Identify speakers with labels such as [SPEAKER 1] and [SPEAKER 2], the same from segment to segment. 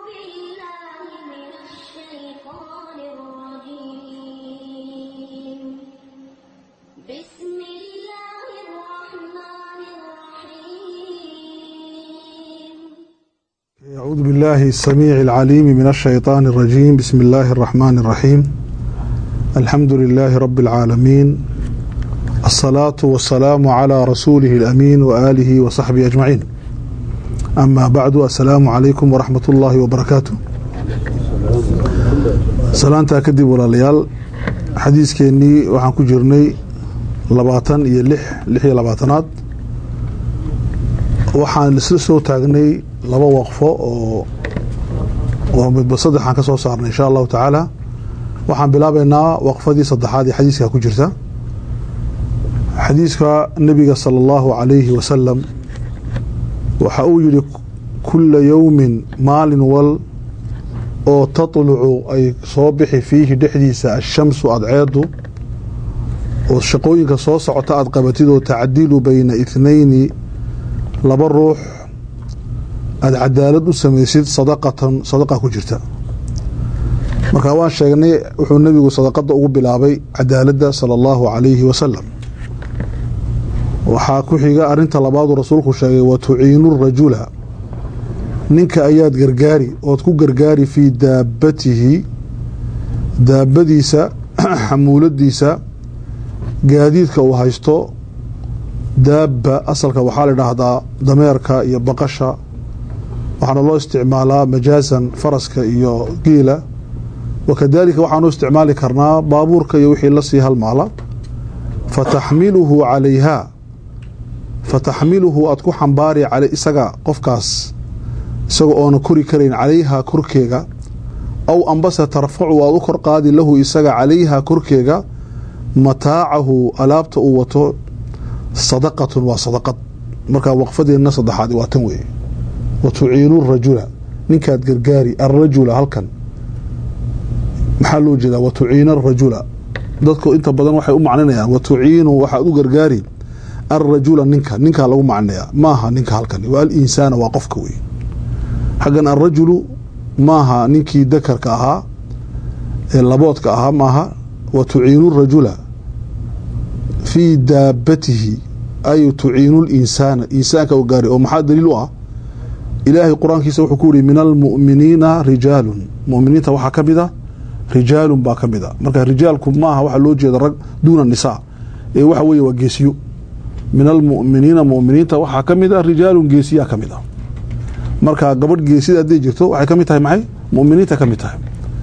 [SPEAKER 1] بالله من الشيطان الرجيم بسم الله الرحمن الرحيم
[SPEAKER 2] أعوذ بالله السميع العليم من الشيطان الرجيم بسم الله الرحمن الرحيم الحمد لله رب العالمين الصلاة والسلام على رسوله الأمين وآله وصحبه أجمعين أما بعد السلام عليكم ورحمة الله وبركاته salaantaa kadib walaalayaal xadiiskeenii waxaan ku jirnay labaatan iyo lix lix iyo labaatanaad waxaan isla soo taagnay laba waqfo oo oo midba saddexaan ka soo saarnay insha allahu tacaala waxaan bilaabaynaa waqfadii saddexaad ee xadiiska ku jirta xadiiska nebiga sala allahu calayhi wasalam waxa uu yihi kula yowmin maalin wal oo tatlucu ay soo bixi fiihi dhexdiisa ashamsu adceedu oo shaqooyinka soo socota aad qabatid oo tacdilu bayna ithnayni laba ruux aada cadaalad u samaysid sadaqatan sadaqa ku jirta marka waan sheegnay wuxuu nebigu sadaqada ugu bilaabay cadaaladda sala allahu calayhi wasalam waxaa ku xiga arinta labaadu rasuulku sheegay wa tuciinu rajula ninka ayaad gargaari ood ku gargaari fii daabatihi daabadiisa xamuuladiisa gaadiidka uu haysto daaba asalka waxaa la idhaahdaa dameerka iyo baqasha waxaana loo isticmaalaa majaasan faraska iyo giila wakadalika waxaanu isticmaali karnaa baabuurka iyo wixii lasii halmaala fataxmiluhu calayha fataxmiluhu aad ku xambaari cala isaga qofkaas isaga oona kori karayn calayhaa korkeega aw ambase tarfacu aad u kor qaadi lahu isaga calayhaa korkeega mataacahu alaabta uu wato sadaqatun waa sadaqad markaa waqfadeenna saddexaad waa tan weeye wa tuciinu rajula ninkaad gargaari arrajula halkan maxaa loo jeedaa wa tuciina arajula dadku inta badan waxay u macninayaan wa tuciinu waxaad u gargaari arrajula ninka ninkaa lagu macninayaa maaha ninka halkan waa alinsaana waa qofka wey xaggan arrajulu maaha ninkii dakarka ahaa ee laboodka ahaa maaha wa tuciinu rajula fii daabatihi ay tuciinu linsaana insaanka u gaari oo maxaa daliil u ah ilaahay qur-aankiisa wuxuu ku yihi min almu'miniina rijaalun muminiinta waxaa ka mid a rijaalun baa ka mid a marka rijaalku maaha waxaa loo jeeda rag duuna nisaa ee waxa weeye waa geesiyo min almu'miniina muminiinta waxaa ka mid a rijaalun geesiyaa ka mid a marka gabadh geesida hadday jirto waxay ka mid tahay maxay muminiinta ka mid tahay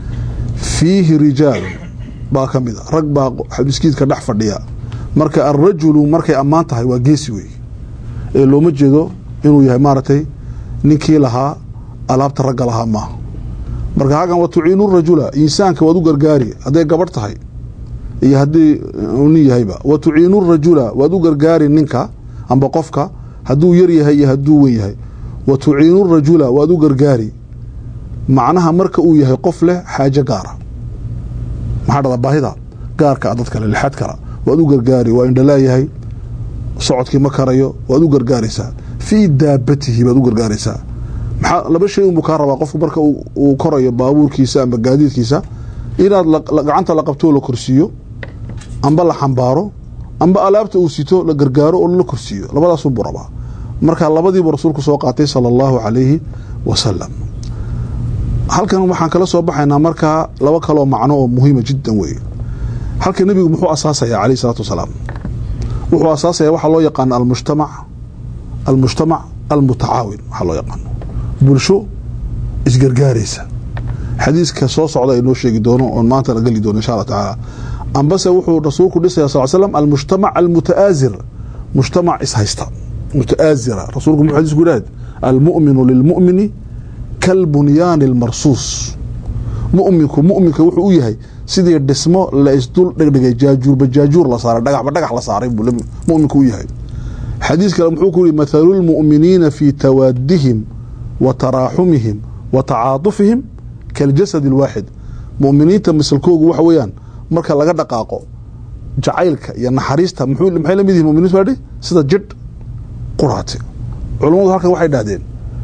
[SPEAKER 2] fiihi rijaalun baa ka mid a rag baa miskiidka dhex fadhiya marka alrajulu markay ammaan tahay waa geesi wey ee looma jeedo inuu yahay maaragtay ninkii lahaa alaabta ragga lahaa maaha marka hagan wa tuciinu rajula insaanka waad u gargaari hadday gabadh tahay iyo haddii nin yahayba wa tuciinu rajula waad u gargaari ninka amba qofka hadduu yar yahay iyo hadduu wen yahay wa tuciinu rajula waad u gargaari macnaha marka uu yahay qof leh xaajo gaara maxaa dhada baahida gaarka a dad kale lixad kala waad u gargaari waa indhalaayahay socodkii ma karayo waad u gargaaraysaa fii daabatihi baad u gargaaraysaa maxaa laba shay unbuu kaa rabaa qofku marka uu korayo baabuurkiisa amba gaadiidkiisa inaad gacanta la qabto oo la korsiiyo amba la xambaaro amba alaabta uu sito la gargaaro oo la korsiiyo labadaasunbuu rabaa marka labadiibu rasuulku soo qaatay sala allahu calayhi wasalam halkan waxaan kala soo baxaynaa markaa laba kaloo macno oo muhiima jiddan weeye halka nebigu muxuu asaasayaa calayh isalaatu wasalaam wuxuu asaasaya waxaa loo yaqaano almujtamac almujtamac almutacaawin waxaa loo yaqaano bulsho isgargaaraysa xadiiska soo socda inoo sheegi doono oon maanta la geli doono insha allah tacaala ambase wuxuu rasuulku dhisaya sal slam almujtamac almuta'aazir mujtamac ishaysta muta'aazira rasuulku muxuu xadiisku yidhahd almu'minu lilmu'mini kalbunyaani almarsuus mu'minku mu'minka wuxuu u yahay sidii dhismo la isdul dhegdhigay jaajuurba jaajuur la saaray dhagaxba dhagax la saaray buu mu'minku u yahay xadiis kale muxuu ku yihi mathalu lmu'miniina fii tawaadihim wa taraaxumihim wa tacaatufihim kaljasad alwaaxid mu'miniinta misalkoogu waxa weeyaan marka laga dhaqaaqo jacaylka iyo naxariista muxuu maxay la mid yihin muminiintu baa sida jidh quraate culummadu halkan waxay dhahdeen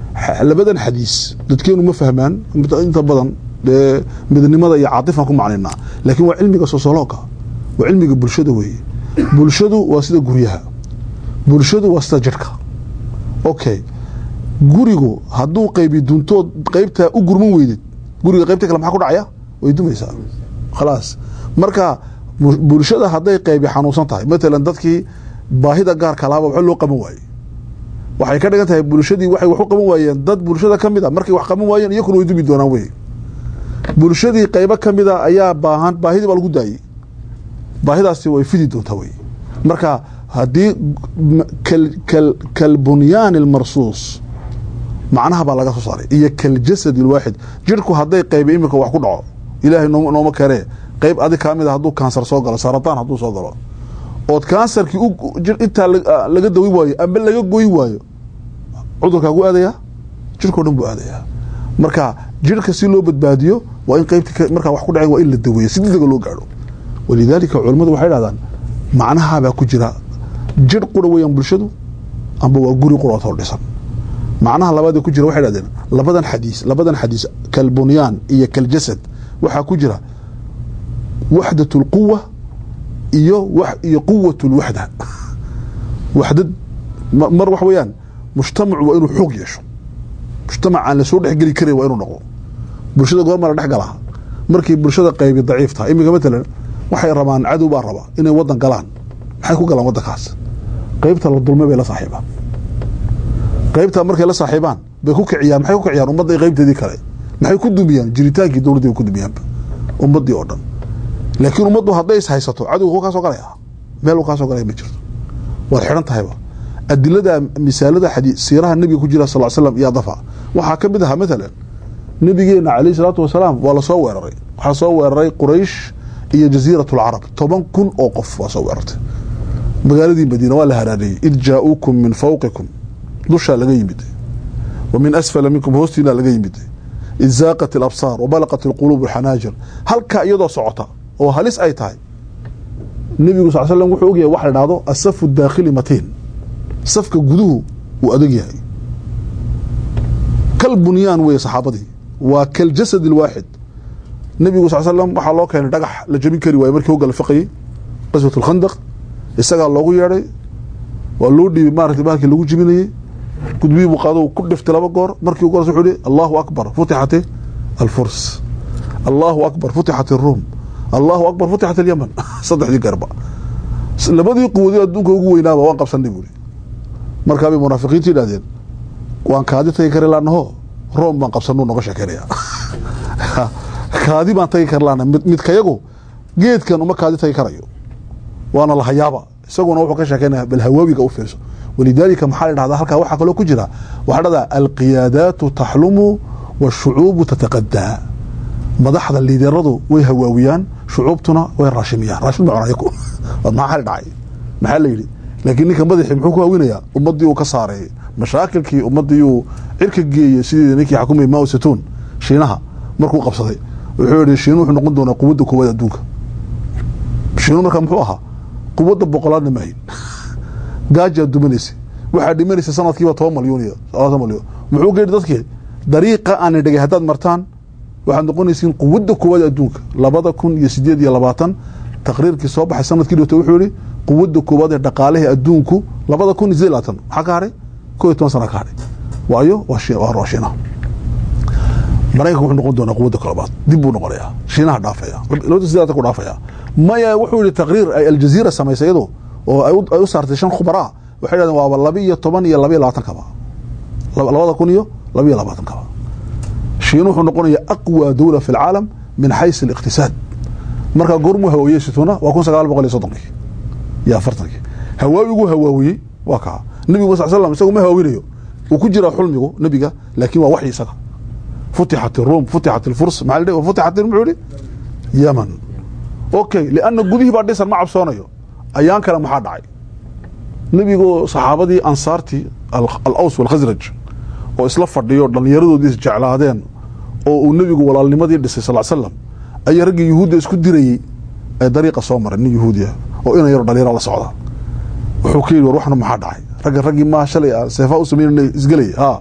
[SPEAKER 2] Xa- labadan xadiis dadkeenu ma fahmaan inta- inta badan dee midnimada iyo caatifan ku macnaynaa laakiin waa cilmiga sosologa waa cilmiga bulshada weeye bulshadu waa sida guryaha bulshadu waa sida jirhka okay gurigu hadduu qaybi duntood qaybtaa u gurman weydid guriga qaybta kale maxaa ku dhacaya way dumaysaa khalaas marka bu- bulshada hadday qaybi xanuunsan tahay matalan dadkii baahida gaarka lahaaba waxba loo qaban waaye waxay ka dhigan tahay bulshadii waxay wax u qaban waayeen dad bulshada ka mid a markay wax qaban waayeen iyakuna way dumi doonaan wey bulshadii qaybo ka mid a ayaa baahan baahidii baa lagu daayey baahidaasi way fidi doontaa wey marka haddii m- kal- kal- kalbunyaan almarsuus macnaha baa laga soo saaray iyo kaljasad alwaaxid jirhku hadday qaybi iminka wax ku dhaco ilaahay nooma nooma keenee qayb adig kaa mid a hadduu kansar soo galo sarataan hadduu soo galo ood kansarkii u- jir- intaa la- laga dawi waayo amba laga goy waayo cudurkaagu aadayaa jirhkao dhan buu aadayaa marka jirhka si loo badbaadiyo waa in qaybti ka- markaa wax ku dhaceen waa in la daweeyo si degdega loo gaadho walidaalika culimmadu waxay dhahdaan macnahabaa ku jira jirh qura weeyaan bulshadu amba waa guri quraatoo dhisan macnaha labaadee ku jira waxay dhahdeen labadan xadiis labadan xadiis kalbunyaan iyo kaljasad waxaa ku jira waxdat lquwa iyo wax iyo quwat lwaxda waxdad ma- mar wax weeyaan mujtamacu waa inuu xoog yeesho mujtamac aan lasoo dhexgeli karin waa inuu noqdo bulshada goorma la dhex galaa markii bulshada qaybi daciif tahay iminka matalan waxay rabaan cadow baa raba inay wadan galaan maxay ku galaan wadankaas qaybta la dulmay bay la saaxiibaan qaybta markay la saaxiibaan bay ku kiciyaan maxay ku kiciyaan ummadda iyo qaybteedii kale maxay ku dumiyaan jiritaankii dowladdii bay ku dumiyaanba ummaddii oo dhan laakiin ummaddu hadday is haysato cadowga wuu kaa soo galaya meel uu kaa soo galaya ma jirto waad xidhan tahayba adilada misaalada xadii siiraha nebiga ku jira sal l slam iyo dafa waxaa ka mid ahaa matalan nabigeena calayhi salaatu wasalaam waa lasoo weeraray waxaa soo weeraray quraysh iyo jasiirat lcarab toban kun oo qof waa soo weerartay magaaladii madiina waa la haraareeyey id jaa-uukum min fawqikum dushaa laga yimid wa min asfala minkum hoostiina laga yimid id zaaqat alabsaar wabalaqat alquluub alxanaajir halkaa iyadoo socota oo halis ay tahay nebigu sal slam wuxuu ogyahay wax la dhahdo asafu daakhili matiin safka guduhu uu adag yahay kal bunyaan weeye saxaabadii waa kaljasad alwaaxid nebigu sal slam waxaa loo keenay dhagax la jabin kari waaye markii hogga la faqayey qaswat alkhandaq isagaa loogu yeedhay waa loo dhiibay maaragtay bahalkii lagu jibinayey gudbihii buu qaado ku dhiftay laba goor markii ugu horeysa wuxuu yihi allahu akbar futixat alfurs allahu akbar futixat aruum allahu akbar futixat alyaman saddexdii garba labadii quwadii adduunka ugu weynaaba waan qabsanay buuri markaabay munaafiqiintu yidhahdeen waan kaadi tagi kari laanaho room baan qabsanuu noga sheekeynaya kaadi baan tagi kari laana mid midkayagu geedkan uma kaadi tagi karayo waana lahayaaba isaguna wuxuu ka sheekeynaya bal hawaawiga u fiirso walidaalika maxaa la dhahdaa halkaa waxaa kaloo ku jira waxaa dhahdaa alqiyaadaatu taxlumu washucuubu tataqadaa madaxda liideradu way hawaawiyaan shucuubtuna way raashimiyaan raashin ma cunaya ku maxaa xali dhacay maxaa la yidhi laakiin ninka madaxii muxuu ku hawinayaa ummaddii uu ka saaray mashaakilkii ummaddii uu cirka geeyey sidii ninkii xakumay mao zaytuun shiinaha markuu qabsaday wuxuu yihi shiinu wuxuu noqon doonaa quwadda koowaad adduunka shiinu markaa muxuu ahaa quwadda boqolaadna maahin gaajaa dumanaysa waxaa dhimanaysa sanadkiiba toban malyuun iyo labaatan malyuun muxuu geedhi dadkii dariiqa aana dhegay haddaad martaan waxaad noqonaysiin quwadda koowaad adduunka labada kun iyo sideed iyo labaatan taqriirkii soo baxay sanadkii dhowta wuxuu yihi quwadda koowaad ee dhaqaalihii adduunku labada kun iyo sideed labaatan maxaa ka hadhay ko iyo toban sana ka hadhay waayo waa shi waa shiinaha maraykanka wuxuu noqon doonaa quwadda koobaad dib buu noqonayaa shiinaha dhaafaya labada sideed labaatan ku dhaafaya maya wuxuu yihi taqriir ay aljaziira samaysay iyadu oo ay u saartay shan khubaraa waxay dhahdeen waaba laba iyo toban iyo laba iyo labaatan kaba labada kun iyo laba iyo labaatan kaba shiin wuxuu noqonaya aqwى dowla fi اlcaalam min xays الاqtisaad markaa goormuu hawaawiyey situna waa kun sagaal boqol iyo soddonkii iyo afartankii hawaawiguu hawaawiyey waa kaa nebigu sal slam isagu ma hawaawinayo uu ku jiraa xulmigu nebiga laakin waa waxyi isaga futixat الrum futixat اlfurs maa la futixat muxuu yihi yeman okay lianna gudihii baa dhisan ma cabsoonayo ayaan kale maxaa dhacay nebigu saxaabadii ansaartii alaws walkhasraj oo isla fadhiyo dhallinyaradoodii isjeclaadeen oo uu nebigu walaalnimadii dhisay sal slam ayaa raggii yuhuudda isku dirayey ee dariiqa soo maray nin yuhuudiya oo ina yaro dhalinyaro la socda wuxuu ka yidhi war waxna maxaa dhacay ragga raggii maa shalay seefaa u sameyn isgelay ha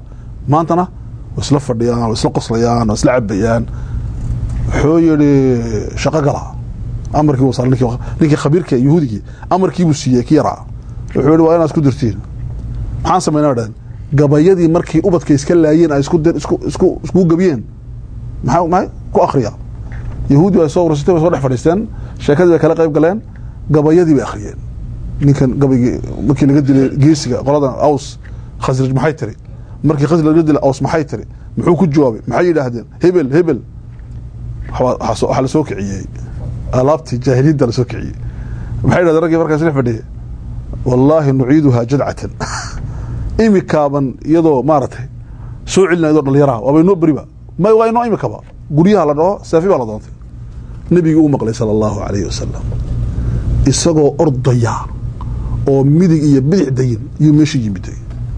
[SPEAKER 2] maantana way isla fadhiyaan way isla qoslayaan way isla cabayaan wuxuu yihi shaqo gala amarkii wuu saaray ninkii ninkii khabiirka yahuudigii amarkiibuu siiyey ki yaraa wuxuu yihi waa inaad isku dirtiin maxaan samaynaa dhahan gabayadii markii ubadka iska laayeen ay isku dir isku isku iskugu gabiyeen maxaa maxay ku akriya yahuudi ay soo urursatay way soo dhex fadhiisteen sheekadii bay kala qayb galeen gabayadii bay akhriyeen ninkan gabaygii markii laga dilay geesiga qoladan aws khasraj maxay tiri markii khasraj laga dilay aws maxay tiri muxuu ku jawaabay maxay yidhaahdeen hebel hebel waxaa la soo kiciyey alaabtii jaahiliyadda la soo kiciyey maxay yidhahdeen raggii markaas dhex fadhiyay wallaahi nuciiduhaa jadcatan imikaaban iyadoo maaragtay soo celina iyadoo dhalinyaraha waaba inoo beriba ma waa inoo imikaba guryaha la dhaho saafi baa la doontay nebigii uu maqlay sala allahu alayhi wasalam isagoo ordaya oo midig iyo bidix dayin iyuu meesha yimiday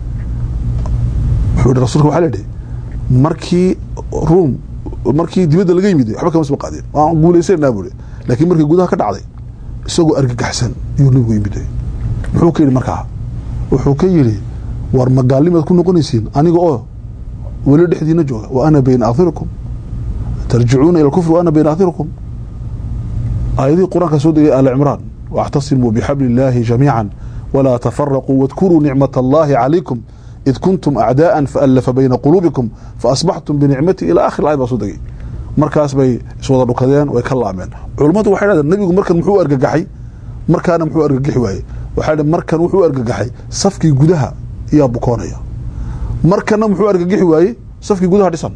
[SPEAKER 2] wuxuu yihi rasulka waxaa la yidhi markii ruum markii dibadda laga yimiday waxba kama soo qaadeen waan guulaysanaa buu laakiin markii gudaha ka dhacday isagoo argagaxsan iyuu nebigu yimiday muxuu ka yidhi markaa wuxuu ka yidhi war magaalimaad ku noqonaysiin aniga oo weli dhexdiina jooga wa ana bayna akhirikum tarjicuuna ila kufri wa ana bayna akhirikum aayadihii qur-aanka soo degay aali cimraan واعتصموا بحبل الله جميعا ولا تفرقوا واذكروا نعمة الله عليكم إذ كنتم أعداء فألف بين قلوبكم فأصبحتم بنعمتي إلى آخر الآية baa soo degay markaas bay iswada dhukadeen way ka laameen culummadu waxay dhahdeen nabigu markan muxuu argagaxay markaana muxuu argagaxi waayey waxay dhahdeen markan wuxuu argagaxay safkii gudaha yaa bukoonaya markana muxuu argagaxi waayey safkii gudaha dhisan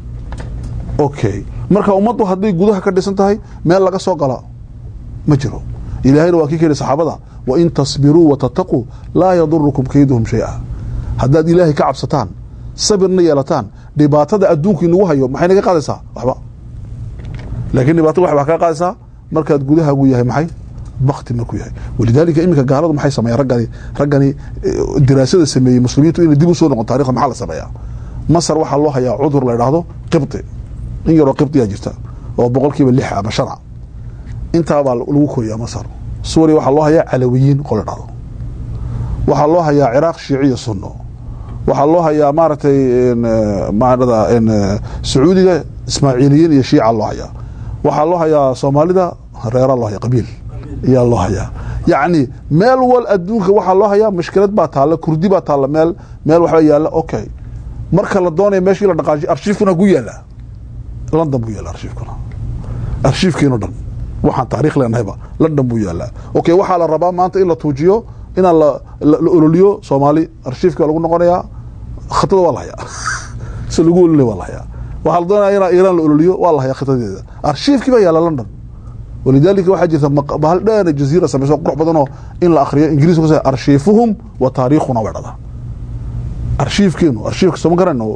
[SPEAKER 2] okay marka ummaddu hadday gudaha ka dhisan tahay meel laga soo gala ma jiro ilaahayna waa kii ka yihi saxaabada wain tasbiruu watataquu laa yadurukum kayduhum shay-a haddaad ilaahay ka cabsataan sabirna yeelataan dhibaatada adduunku inagu hayo maxay naga qaadaysaa waxba laakiin dhibaatada waxbaa kaa qaadaysaa markaad gudahaagu yahay maxay bakti markuu yahay walidaalika iminka gaaladu maxay sameeyaan raggani raggani diraasada sameeyey muslimiintu inay dib u soo noqon taarikhda maxaa la sameeyaa masar waxaa loo hayaa cudur la idhaahdo qibti in yaroo qibtiyaa jirta oo boqolkiiba lix ama shana intaabaa lagu koriyaa masar suuriya waxaa loo hayaa calawiyiin qol la dhahdo waxaa loo hayaa ciraaq shiiciya sunno waxaa loo hayaa maaragtay maarada sacuudiga ismaaciiliyiin iyo shiica loo hayaa waxaa loo hayaa soomaalida reera loo haya qabiil ayaa loo hayaa yacni meel wal adduunka waxaa loo hayaa mashkilad baa taalla kurdi baa taalla meel meel waxba yaalla okay marka la doonaya meeshii la dhaqaajiyo arshiifkuna ku yaala london buu yaala arshiifkuna arshiifkiino dhan waxaan taarikh leenahayba london buu yaalaa okay waxaa la rabaa maanta in la tuujiyo inaan la ololiyo soomaali arshiifka lagu noqonayaa khatada waa la hayaa si lagu ololay waa la hayaa waxaa la doonaya inaa iiraan la ololiyo waa la hayaa khatadeeda arshiifkii baa yaala london walidaalika waxaa jirta bahal dheer jaziira samayso qurux badanoo in la akriyo ingiriis ku arshiifuhum wa taariikhuna way dhada arshiifkeenu arshiifka sooma garano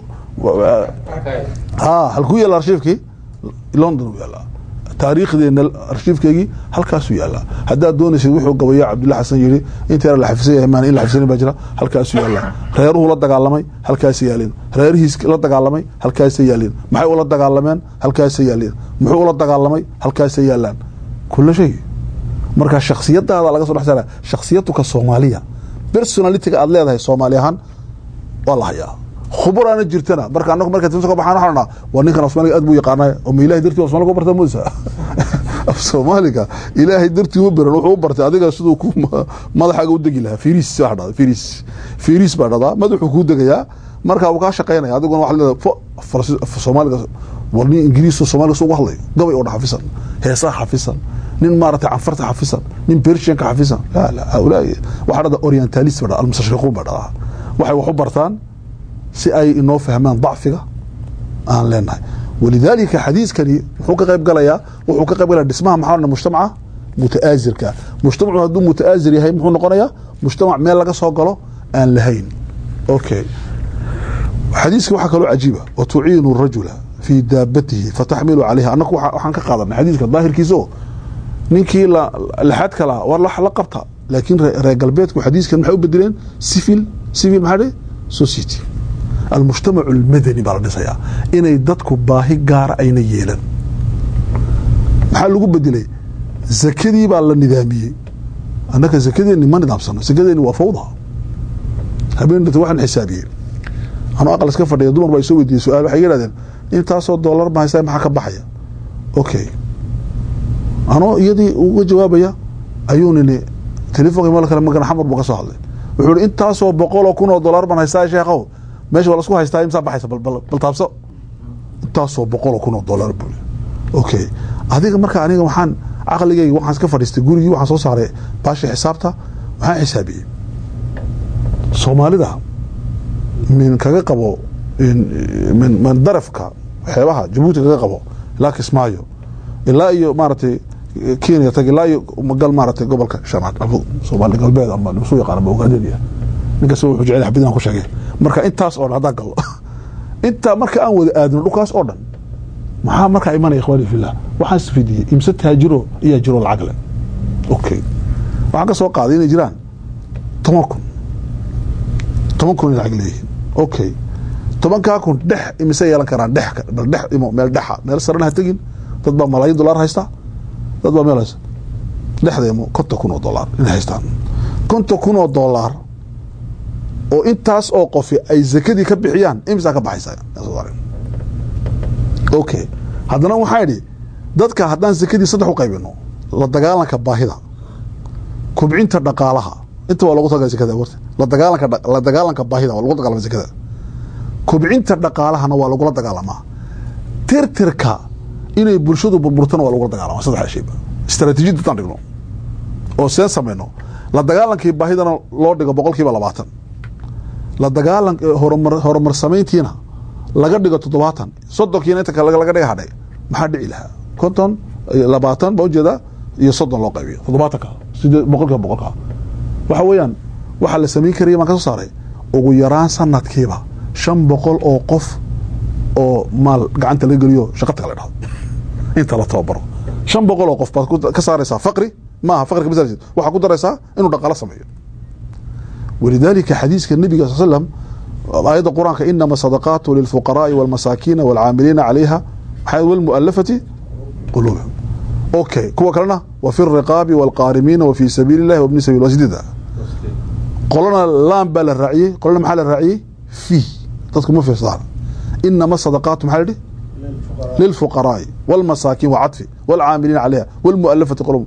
[SPEAKER 2] ha halkuu yaala arshiifkii london uu yaalaa taariikhdeena arshiifkeygii halkaasuu yaalaa haddaad doonaysid wuxuu gabayo cabdulla xasan yidhi inta la xafisan yahay maan in la xafisanin baa jira halkaasuu yaalaa reeruhu la dagaalamay halkaasa yaalin reerihiis la dagaalamay halkaasa yaalin maxay ula dagaalameen halkaasa yaalin muxuu ula dagaalamay halkaasa yaalaan kula shay marka shaksiyadaada laga so dhex saara shaksiyatuka soomaaliya personalitiga aad leedahay soomaali ahaan waa la hayaa khuburaana jirtana marka anagu marka tinta ka baxaan waxaan odhanaa waa ninkan af soomaaliga aad buu yaqaanaa oo ma ilahay dartii af soomaaliga u bartaa moosa af soomaaliga ilaahay dartii u baran wuxuu u bartay adiga siduu ku madaxaaga u degi lahaa firis baa dhada firis firis baa dhadaa madaxuu kuu degayaa marka uu kaa shaqaynaya adiguna waxaad leedahay fo af soomaaliga war nin ingiriis soomaaliga soo uga hadlayo gabay oo dhan xafisan heesaha xafisan nin maaragtay canfarta xafisan nin pershianka xafisan la la haulaai waxaa dhada orientalist baa dhada almustashriquun baa dhadaa waxay wax u bartaan si ay inoo fahmaan dacfiga aan leenahay walidaalika xadiiskani muxuu ka qayb galayaa wuxuu ka qayb galaya dhismaha maxaa odhan mujtamaca muta'aasirka mujtamacu hadduu muta'aasir yahay muxuu noqonayaa mujtamac meel laga soo galo aan lahayn okay xadiiska waxaa kaloo cajiiba wa tuciinu rajula fii daabatihi fataxmilu calayha annaku waxaan ka qaadanay xadiiska daahirkiisa oo ninkii laxad kala war la qabta laakiin reer galbeedku xadiiskan maxay u bedeleen civil civil maxaa dhe society almujtamac almadani baa la dhisayaa inay dadku baahi gaara ayna yeelan maxaa lagu bedelay zakadii baa la nidaamiyey annaka zakadeeni ma nidaamsano zakadeeni waa fawda habeen dhata waxaan xisaabiyey anuu aqal iska fadhiya dumar baa isoo weydiiyey su-aal waxay iga hahdeen intaasoo doolar ma haysaa maxaa ka baxaya okay anoo iyadii uga jawaabaya ayuu nini telefonka meel kale magan xamar buu ka soo hadlay wuxuu ihi intaasoo boqoloo kun oo dollar baan haystaa sheekhow meesha waa lasku haystaa imsaa baxaysa bal bal bal taabso intaasoo boqoloo kun oo dollar buu okay adiga marka aniga waxaan caqligayga waxaan iska fadhiistay gurigii waxaan soo saaray baasha xisaabta waxaan xisaabiyey soomaalida min kaga qabo min min darafka xeebaha jabuuti kaga qabo ilaa kismaayo ilaa iyo maaragtay kenya tag ilaa iyo gal maaragtay gobolka shanaad soomaali galbeed ama su yaqaan ama ogaadeniya ninkas wuxuu jecel xabidaan ku sheegay marka intaas oo dhan haddaan gallo intaa marka aan wada aadno dhulkaas oo dhan maxaa markaa imanaya ikhwaani fillah waxaan isfidiyey imse taajiro iyaa jiro lacag leh okay waxaan ka soo qaaday inay jiraan toban kun toban kun inay lacag leeyihiin okay tobankaa kun dhex imise yeelan karaan dhex bal dhex imo meel dhexa meel sarena ha tegin dad baa malaayin dollar haysta dad baa meel haysta dhexda imo konton kun oo dollar inay haystaan konton kun oo dollar oo intaas oo qofi ay zakadii ka bixiyaan imisaa ka baxaysa okay haddana waxaa idhi dadka haddaan zakadii saddex u qaybino la dagaalanka baahida kubcinta dhaqaalaha inta waa logu tagala zakada warta la dagaalanka la dagaalanka baahida waa lagu dagaalama zakada kubcinta dhaqaalahana waa lagula dagaalamaa tirtirka inay bulshadu burburtana waa lagula dagaalama saddex shayba istaraatiijiyad haddaan dhigno oo seen samayno la dagaalankii baahidana loo dhigo boqol kiiba labaatan la dagaalan horumar horumar samayntiina laga dhigo toddobaatan soddonkiina inta kale laga dhiga hadhay maxaa dhici lahaa konton labaatan baa ujeedaa iyo soddon loo qaybiyo toddobaatanka sidee boqolkiiba boqolka waxa weeyaan waxaa la samayn karaya baan ka soo saaray ugu yaraan sanadkiiba shan boqol oo qof oo maal gacanta laga geliyo shaqa taga la dhahdo inta la tababaro shan boqol oo qof baad ka saaraysaa faqri maaha faqriga mas waxaa ku daraysaa inuu dhaqaalo sameeyo walidaalika xadiiska nabiga sal slam aayadda qur-aanka inama sadaqaatu lilfuqaraai walmasaakiina walcaamiliina calayha walmualafati quluubihim okay kuwa kalena wa fi riqaabi walqaarimiina wa fi sabiili illahi wabni sabil waa sideeda qolana laan baa la raaciyey qolana maxaa la raaciyey fi dadku ma fiirsadaan inama sadaqaatu maxaa la yihi lilfuqaraai walmasaakiin waa cadfi walcaamiliina calayha walmualafati quluub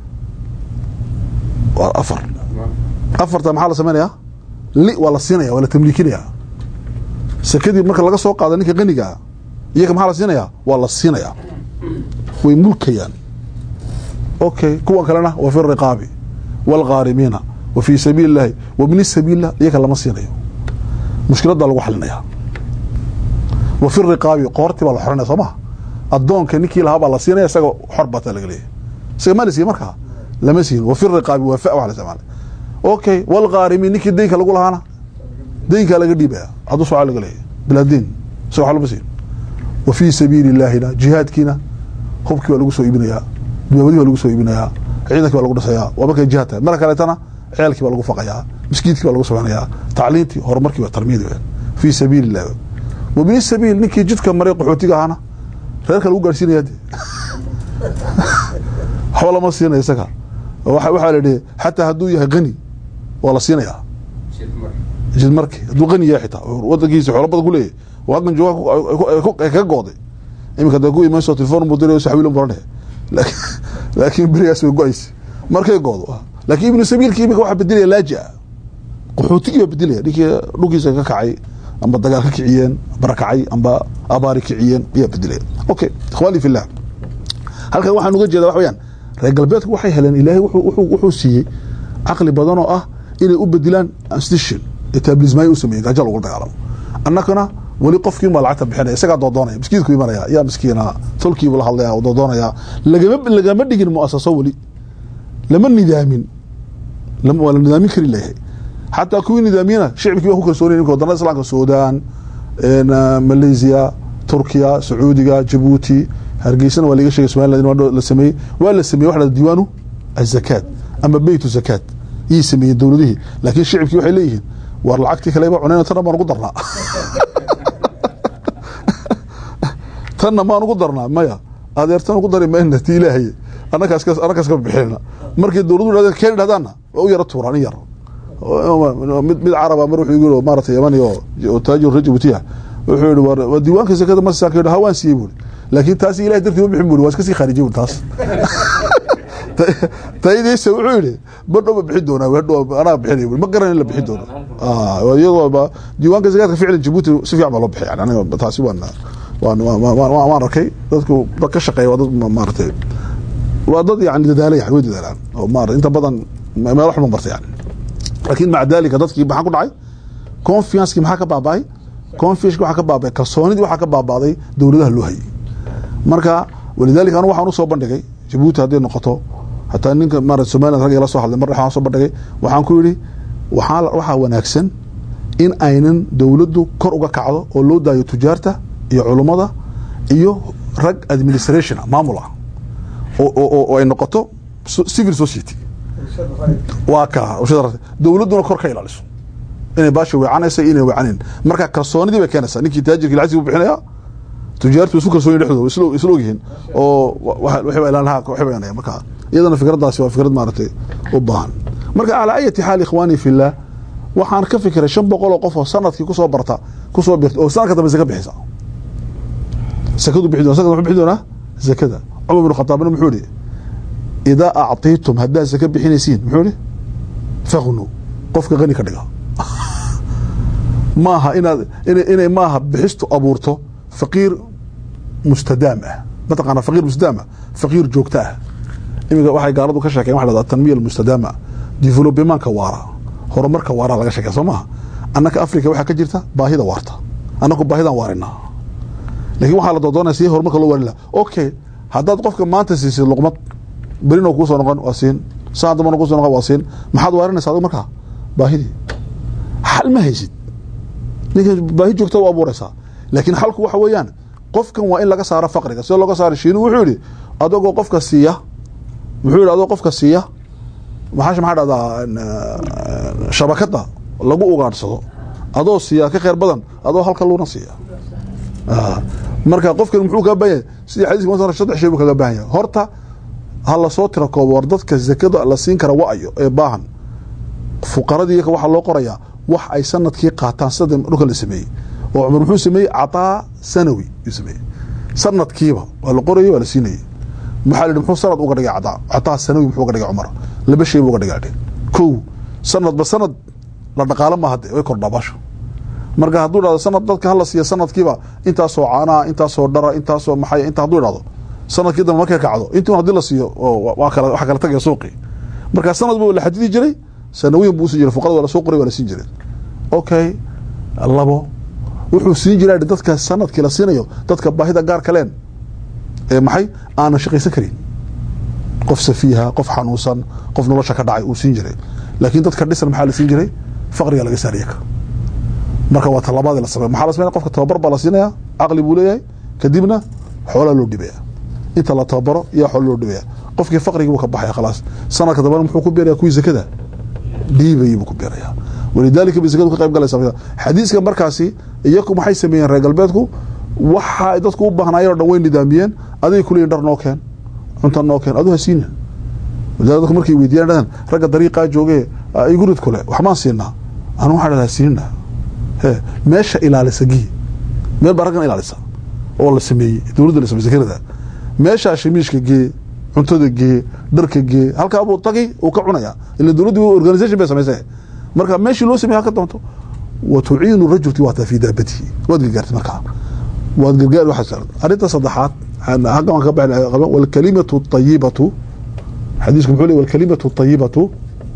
[SPEAKER 2] waa afar afarta maxaa la samaynayaa li waa la siinaya waa la tamliikinaya sakadii marka laga soo qaada ninka qanigaa iyaga maxaa la siinayaa waa la siinayaa way mulkayaan okay kuwan kalena wa fi riqaabi waalghaarimiina wa fii sabiili illahi wa bni sabiillah iyaga lama siinayo mushkiladdaa lagu xalinaya wa fi riqaabi qoortii baa la xoranaya soo maha addoonka ninkii lahaa baa la siinaya isaga xor baataa laga leeyahy isaga ma la siiye markaa lama siin wa fi riqaabi waa fa wax la isticmaalay okay walghaarimiin ninkii deynka lagu lahaana deynkaa laga dhiibaya hadduu socaa laga leeyahy bilaa deyn isaga wax lama siin wa fii sabiili illaahina jihaadkiina hubkii baa lagu soo iibinayaa duwaabadii baa lagu soo iibinayaa ciidankii baa lagu dhisayaa waa markay jihaad tahay marka kaleetana ceelkii baa lagu faqayaa miskiidkii baa lagu samaynayaa tacliintii horumarkii waa tarmiyadii weyaan fii sabiili illah wa bini sabiil ninkii jidka maray qaxootiga ahaana reerka lagu gaarsiinaya de waxba lama siinaya isaga waxaa la idhi xataa hadduu yahay qani waa la siinayaa jid marki hadduu qani yahay xitaa wadankiisa xoolo badan ku leeyahy oo halkan jooga kaga gooday iminka da ku imanso telefon buu diray saxwiilan buu dhehe laakiin berigaas way go-aysa markay goodo laakiin ibnu sabiilki iminka waxaa bedelaya laaji-a qaxootigii baa bedelaya ninkii dhulkiisa ka kacay amba dagaal ka kiciyeen barakacay amba abaari kiciyeen ayaa bedelaya okay ikhwaani fillah halkan waxaan uga jeeda wax weyaan reer galbeedku waxay heleen ilaahay wuxuu siiyey caqli badan oo ah inay u bedilaan institution etablismay u sameeyey gaajo lagu dagaalamo annakana weli qofkiin baa lacagta bixinaya isagaa doodoonaya miskiidku imanaya yaa miskiina tolkiibu la hadlaya oo doodoonaya lagama lagama dhigin muasaso weli lama nidaamin waa la nidaamin kari layahay xataa kuwii nidaamiyana shicibkii baa ku kalsoonay imka wadannada islaamka suudaan malaysia turkiya sacuudiga jabuuti hargeysana waa laga shegay somaliland in la sameeyey waa la sameeyey waxa la diiwaanu azakaat ama beytu zakaat iyay sameeyeen dowladihii laakiin shicibkii waxay leeyihiin war lacagtii kaleba cunayna tanna baan ugu darnaa tanna maan ugu darnaa maya adeertan ugu dari mayna ti ilaahay annakaas annakaas ka bixinayna markay dowladdu dhahdeen keen dhahdaanna waa u yara tuuraan in yar mid mid caraba mar wuxuu yiri maaragtay yamani oo taajir rajabutiya wuxuu yiri war diiwaanka zakada ma saaka yiri hawaan siiyey buuri laakiin taas ilaahay dartii ma bixin buuri waa iska sii khaarijiy buuri taas taydiisa wuxuu yidhi badhow ma bixin doonaa hadhow anaa bixinay buuri ma garan in la bixin doono iyadoo diiwaanka zakaadka ficlan jabuuti si fiican baa loo bixiy yani aniga taasi waan waan waan waan arkay dadku dad ka shaqeeya waa dad maaragtay waa dad yani dadaala yani way dadaalaan oo maarata inta badan meel wax ma barta yani laakiin maca dalika dadkii maxaa ku dhacay confiancekii maxaa ka baaba'ay confianceki waxaa ka baaba'ay kalsoonidii waxaa ka baaba'day dowladaha loo hayay marka walidalika anu waxaan usoo bandhigay jabuuti hadday noqoto hataa ninka maarata somaliland ragga la soo hadlay mar waxaan soo bandhigay waxaan ku yidhi waxaa waxaa wanaagsan in aynan dowladdu kor uga kacdo oo loo daayo tujaarta iyo culummada iyo rag administration maamul ah oo ay noqoto civil society waa ka dowladduna kor ka ilaaliso inay baasha weecanaysa inay weecanin marka kalsoonidii bay keenaysaa ninkii taajirkii lacagtii bu bixinaya tujaartu isu kalsooni dhexdooda isla ogyihiin oo waxba ilaalaha waxba yanaya marka iyadana fikraddaasi waa fikrad maaragtay u baahan marka calaa ayati xaal ikhwaani fillah waxaan ka fikiray shan boqol oo qof oo sanadkii kusoo barta kusoo birta oo sanadka dambe zaka bixisa sakadu bixi doona sanadka muxuu bixi doonaa zakada cumar bin khataabna muxuu ihi idaa actiitum haddaad zaka bixinaysiin muxuu ihi faqnu qofka qani ka dhiga maaha inaad inay maaha bixistu abuurto faqiir mustadaam ah mataqaana faqiir mustadaam ah faqiir joogto ah iminka waxay gaaladu ka sheekeen waxa dhahdaa tanmiya almustadaama developmentka waara horumarka waara laga sheekaya soo maaha annaka africa waxaa ka jirta baahida waarta annaku baahidaan waarinaa lakin waxaa la doodoonaya si horumarka loo waarin laha okay haddaad qofka maanta siisid luqmad berino kuusoo noqon waa siin saan dambana kuusoo noqon waa siin maxaad waarinaysa adigu markaa baahidii xal ma haysid ninka baahi joogta u abuuraysaa laakiin xalku waxa weeyaan qofkan waa in laga saaro faqriga sida looga saaro shiinu wuxuu yihi adagoo qofka siiya muxuu yihi adoo qofka siiya maxaa maxaa dhahdaa shabakada lagu ugaadhsado adoo siiya ka kheyr badan adoo halka luuna siiya marka qofkan muxuu kaga baahan yahay sidii xadiiska ma saddex shay buu kaga baahan yahay horta ha lasoo tira koobo war dadka zakada la siin kara wa-ayo ee baahan fuqaradii waxaa loo qorayaa wax ay sanadkii qaataan sida dhulka la sameeyey oo cumar muxuu sameeyey cataa sanawi yuu sameeyey sanadkiiba waa la qorayay waa la siinayay maxaa la yidhi muxuu sanad uga dhigay cataa cataa sanawi muxuu uga dhigay cumar laba shay buu uga dhigay kow sanadba sanad la dhaqaalo maaha de way kordhaa baasha marka hadduu dhahdo sanad dadka hala siiya sanadkiiba intaasoo caanaa intaasoo dhara intaasoo maxay inta hadduu dhahdo sanadkii dambe markay kacdo intii hadii la siiyo waa kala waxa kala tagaya suuqii marka sanad buu la xadidi jiray sanawiyan buu usin jiray fuqarada waa lasoo qoray waa la siin jiray okay labo wuxuu siin jiraa dadka sanadkii la siinayo dadka baahida gaar kaleen ee maxay aanan shaqaysan karin qof safiiha qof xanuunsan qof nolosha ka dhacay uu siin jiray laakiin dadka dhisan maxaa la siin jiray faqriga laga saariya ka marka waa talabaadii la samey maxaa la sameynaya qofka tababar baa la siinaya caqli buu leeyahay kadibna xoolaa loo dhibaya inta la tababaro iyo xoola loo dhibaya qofkii faqrigii buu ka baxaya khalaas sanadka dambena muxuu ku beeraya kuwii zakada dhiibayii buu ku beeraya walidaalika bay zakadu ka qayb galaysa xadiiska markaasi iyaku maxay sameeyeen reer galbeedku waxa ay dadku u baahnaayeen o dhan way nidaamiyeen aday kuleeyihin dhar noo keen cunta noo keen adu ha siina walidalika dadku markay weydiiyaan dhahan ragga dariiqaa joogee igurid kule waxmaan siinaa anu waxaa dhahdaa siinaa he meesha ilaalisa gii meel baa raggan ilaalisa oo la sameeyey dowladda la samey zakarada meeshaa shamiishka gee cuntada gee dharka gee halkaa buu tagi uu ka cunaya ila dowladdu organisation bay samaysay marka meeshii loo samey halka doonto wa tuciinu rajulki waataa fi daabatihi waad gargaartay markaa waad gargaar waxaa arrinta saddexaad halkan waan ka baxay walkalimatu ayibatu xadiisku muxuu leey walkalimatu ayibatu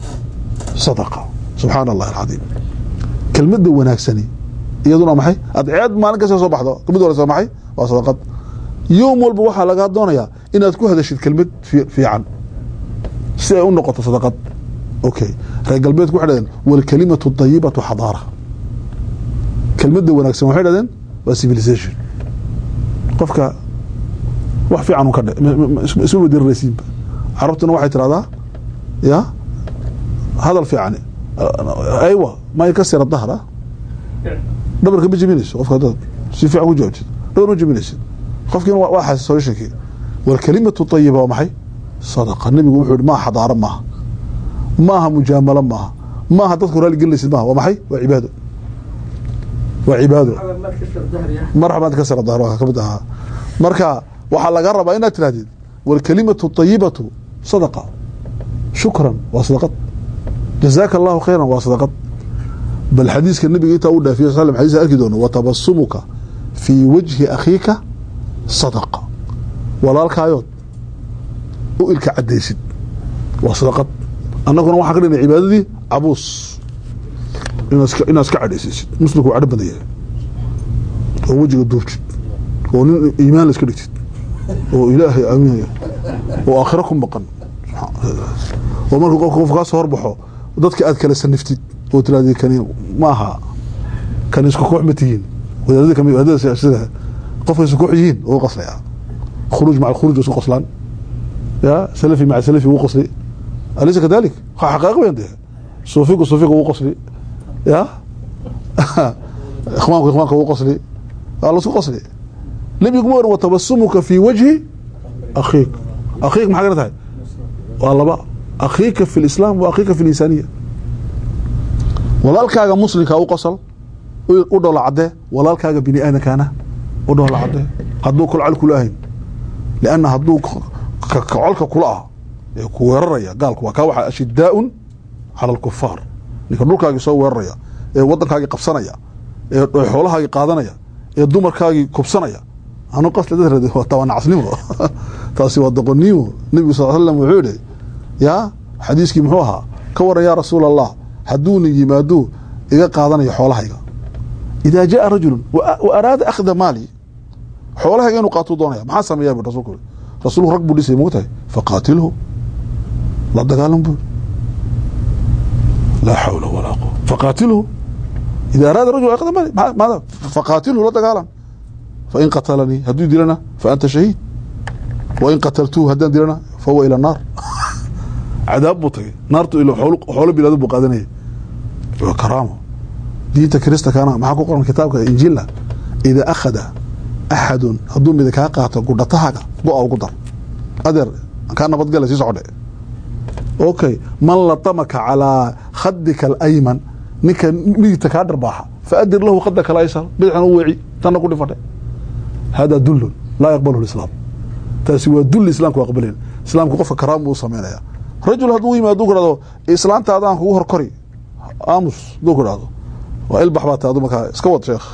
[SPEAKER 2] sadaqa subxaana allahi alcadiim kelmadda wanaagsani iyaduna maxay adceed maalin kasta soo baxdo kelmad wanaagsan maxay waa sadaqad yowm walba waxaa lagaa doonayaa inaad ku hadashid kelmad fiican si ay u noqoto sadaqad okay reer galbeedku waxay dhahdeen walkalimatu ayibatu xadaara kelmadda wanaagsan waxay dhahdeen waa civilization qofka wax fiican ka isma wadiraraysiinba carabtuna waxay tirahdaa ya hadal fiican aywa ma kasira dahra dhabarka ma jebinayso qofka hadaad si fiican ku jawaabtid dhabar ma jebinaysid qofkiina waa xasis solutionkii walkalimatu ayiba waa maxay sadaqa nebigu wuxuu yihi maa xadaaro maaha maaha mujaamalo maaha maaha dadku raali gelinaysid maaha waa maxay waa cibaado waa cibaado marxabaad ka sara dahro ka mid ahaa marka waxaa laga rabaa inaad tirahdid walkalimatu طayibatu sadaqa shukran waa sadaqad jazaaka allahu khayran waa sadaqad bal xadiiska nabiga intaa u dhaafiye sal slam xadiis arki doono watabasumuka fii wajhi akhiika sadaqa walaalkaayood u ilka cadaysid waa sadaqad annaguna waxaan ka dhignay cibaadadii cabuus inaad iska- inaad iska cadhaysiisid muslimku waa cadho badan yahay oo wejiga duubtid oo nin iimaan la iska dhigtid oo ilaahay aaminaya oo aakhiro ku maqan oo markuu qofka qof kaa soo horbaxo dadka aad kala saniftid oo tirahdid kani ma aha kani isku koox ma tihiin wadaadada kami wadaadada sida qofka isku koox yihiin oo qaslaya khuruuj maca alkhuruuj isku qoslaan ya salafi maca salafi wuu qosli alaysa kadalik ha xaqaaqa weyn dee suufigu suufiga wuu qosli ya ikhwaanku ikhwaanka wuu qosli waa lasku qosli nebigu ma oran watabasumuka fi wajhi akhiik akhiik maxaa gara tahay waa laba akhiika fi lislaam wa akhiika fi linsaniya walaalkaaga muslimka u qosol u- u dhoola cadee walaalkaaga bini aadamkaana u dhoola cadee hadduu kolcal kula ahayn lianna hadduu k- ka- kocolka kula ah ee ku weeraraya gaalku waa kaa waxa ashidaaun cala alkufaar ninka dhulkaagii soo weeraraya ee waddankaagii qabsanaya ee ee xoolahaagii qaadanaya ee dumarkaagii kubsanaya anu qasli dad rade waa tabanacasnimo taasi waa doqonnimo nebigu sal slam wuxuu yihi yaa xadiiskii muxuu ahaa ka waran yaa rasuula allah hadduuna yimaado iga qaadanayo xoolahayga idaa jaa rajulu wa wa araada akhda maali xoolahayga inuu qaatuu doonaya maxaa sameeyaa bu rasulku yiri rasuulku rag buu dhisay mogtahay faqaatilhu la dagaalan buu laa xawla walaa quwa faqaatilhu إذا أراد رجل أخذ مالي مع- ماذا فقاتله لا تقالا فإن قتلني هدو دلنا فأنت شهيد وإن قتلتوه هدان دلنا فهو إلى النار عذاب بطي نارته إلى حول حول بلاد بقادنية وكرامة دينتا كريستا كان معكو قرن كتابك إنجيل إذا أخذ أحد هدو إذا كان قاعدة قدرتها قوة أو قدر أدر كان نبض قال سيسعود اوكي من لطمك على خدك الايمن ninka midigta kaa dharbaaxa faadir lahu khadaka alaysar bidixna u weeci tanna ku dhifadhe hada dullun laa yaqbaluhu lislaam taasi waa dulli islaamku aqbalayn islaamku qofka karaam buu sameynaya rajul hadduu yimaado hadduu ku dhahdo islaantaada aan kugu horkori aamus hadduu ku dhahdo waa ilbax baa taadu markaa iska wad sheekh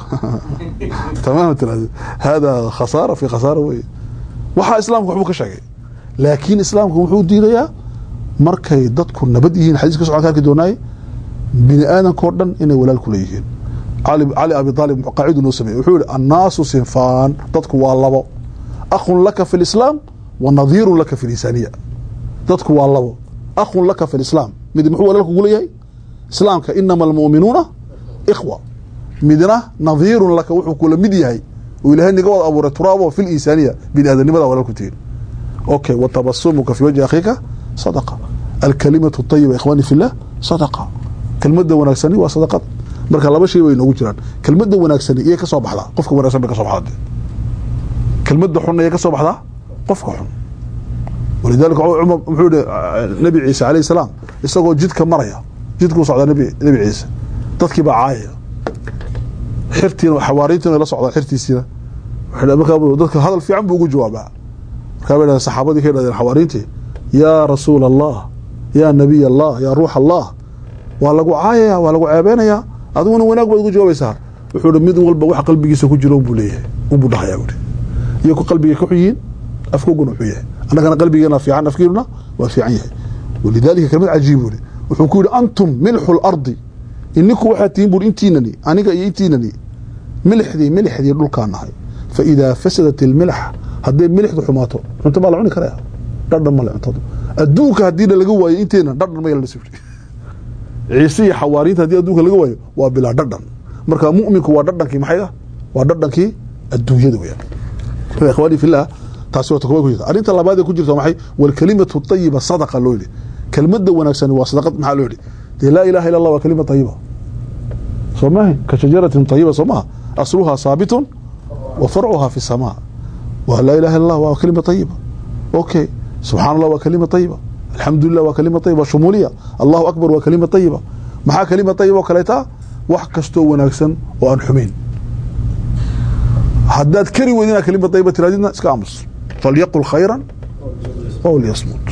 [SPEAKER 2] tamaam tiraahdo hada khasaara fi khasaara weye waxaa islaamku waxbuu ka sheegay laakiin islaamku wuxuu diidayaa markay dadku nabad yihiin xadiiska socon ka arki doonaaye bini aadamkao dhan inay walaal kula yihiin cali cali abi aalib qaacidu noo sameeyey wuxuu yihi annaasu sinfaan dadku waa labo akhun laka fi lislaam wa nadiirun laka fi linsaniya dadku waa labo akhun laka fi lislaam mid muxuu walaal kugu leeyahay islaamka inama almu'minuuna ikhwa midna nadiirun laka wuxuu kula mid yahay oo ilaahay niga wada abuuray turaabo fi linsaniya bini aadanimada walaal ku tihiin اوكي وتبسمك في وجه اخيك صدقه الكلمه الطيبه اخواني في الله صدقه كلمه وناغسني waa صدقه marka laba shay way noogu jiraan kelmadda wanaagsani iyo ka soo baxda qofka wanaagsan bay ka soo baxda kelmadda xun iyo ka soo baxda qofka xun ولذلك عمر wuxuu yidhi nabi ciise calayhi salaam isagoo jidka maraya jidkuu socdaa nabi nabi ciise dadkii baa caayaya xirtiina xawaariintiina la socdaa xirtiisiina waxay markaa dadka hadal fiican buu ugu jawaabaa markaa bay dhahdeen saxaabadii ka yidhahdeen xawaariintii yaa rasuula allah yaa nabiy allah yaa ruux allah waa lagu caayaya waa lagu ceebeynayaa adiguna wanaag baad ugu jawaabaysaa wuxuu hi mid walba wax qalbigiisa ku jiro unbuu leeyahay unbuu dhahayaa buhi iyo ku qalbiga ka xun yihiin afkoguna wuxuu yahay annagana qalbigeena fiican afkiinuna waa fiican yahay walidaalika kelmad cajiib buhi wuxuu ku yidhi antum milxu lardi ininku waxaad tihiin buhi intiinani aniga iyo intiinani milixdii milixdii dhulkaan nahay fa idaa fasadat ilmilx hadday milixdu xumaato cunto baa la cuni karaya dhadhan male cuntadu adduunka haddiina laga waayo inteena dhadhan ma yeelana sibri ciise iyo xawaariinta haddii adduunka laga waayo waa bilaa dhadhan marka mu'minku waa dhadhankii maxay ah waa dhadhankii adduunyada weyaan marka ikhwaani fillah taasi waa takobad ku jirta arrinta labaad ee ku jirta waa maxay walkalimatu tayiba sadaqa loo yidhi kelmadda wanaagsani waa sadaqad maxaa loo yidhi dee laa ilaha illa allah waa kalima tayiba soo maahin ka shajaratin tayiba soo maha asluhaa saabitun wa farcuhaa fi samaa waa laa ilaha illa allah waa kalima tayiba okay subxaan allah waa kalima tayiba alxamdu lilah waa kalima tayiba shumuuliya allahu akbar waa kalima tayiba maxaa kelima ayib oo kaleeta wax kastoo wanaagsan oo aan xumayn haddaad kari weyd inaad kelima ayiba tiraadidna iska aamus falyaqul khayran aw liyasmut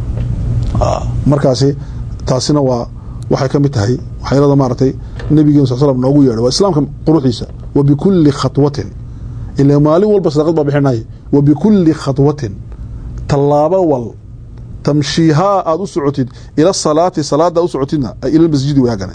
[SPEAKER 2] markaasi taasina waa waxay ka mid tahay waxyaelada maaragtay nabigeenu sal slam noogu yeedhay waa islaamka quruxdiisa wa bikulli khatwatin ila maalin walba sadaqad baa bixinay wa bikulli khatwatin tallaabo wal tamshiihaa aada u socotid ila salaati salaada u socotidna ila masjidi waagane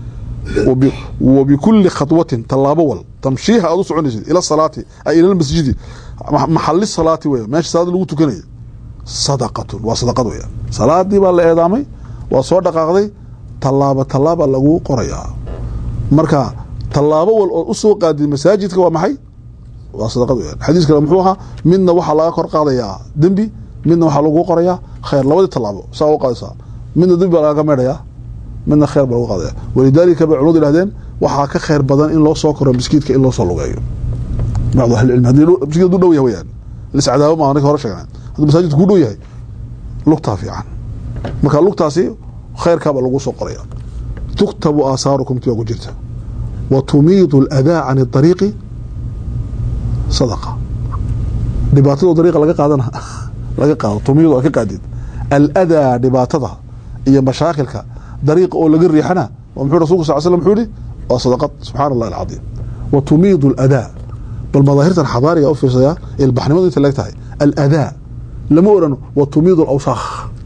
[SPEAKER 2] wa bikulli khatwatin tallaabo wal tamshiiha aada u soconaysid ila salaati ay ila masjidi maxali salaati wey meesha salaada lagu tukanaya sadaqatun waa sadaqad weya salaadii baa la eedaamay waa soo dhaqaaqday tallaabo tallaaba lagu qorayaa marka tallaabo wal oo usoo qaadid masaajidka waa maxay waa sadaqad weya xadiis kale muxuu ahaa midna waxaa laga kor qaadayaa dembi midna waxaa lagu qorayaa khayr labadii tallaabo saa u qaadaysaa midna dembi baa lagaga meedhayaa midna khayr baa lagu qaadaya walidaalika bay culimadu yihahdeen waxaa ka khayr badan in loo soo koro miskiidka in loo soo lugeeyo bacdu ahlicilmi haddii miskiid haduu dhow yahay weyaan liscadaabo maa ninka hore sheegnay hadduu masaajidku ku dhow yahay lugtaa fiican marka lugtaasi khayrkaabaa lagu soo qoraya tuktabu aasaarukum ti waa ku jirta wa tumiidu aladaa can ariiqi sadaqa dhibaatado dariiqa laga qaadana laga qaado tumiidu a ka qaadid aladaa dhibaatada iyo mashaakilka dariiqa oo laga riixana muxuu rasulku sal slam muxuu yihi waa sadaqad subxaana allahi alcadiim wa tumiidu aladaa bal madaahirtan xadaariga u fiirsayaa ilbaxnimadu inta leeg tahay aladaa lama oran wa tumiidu alawsaakh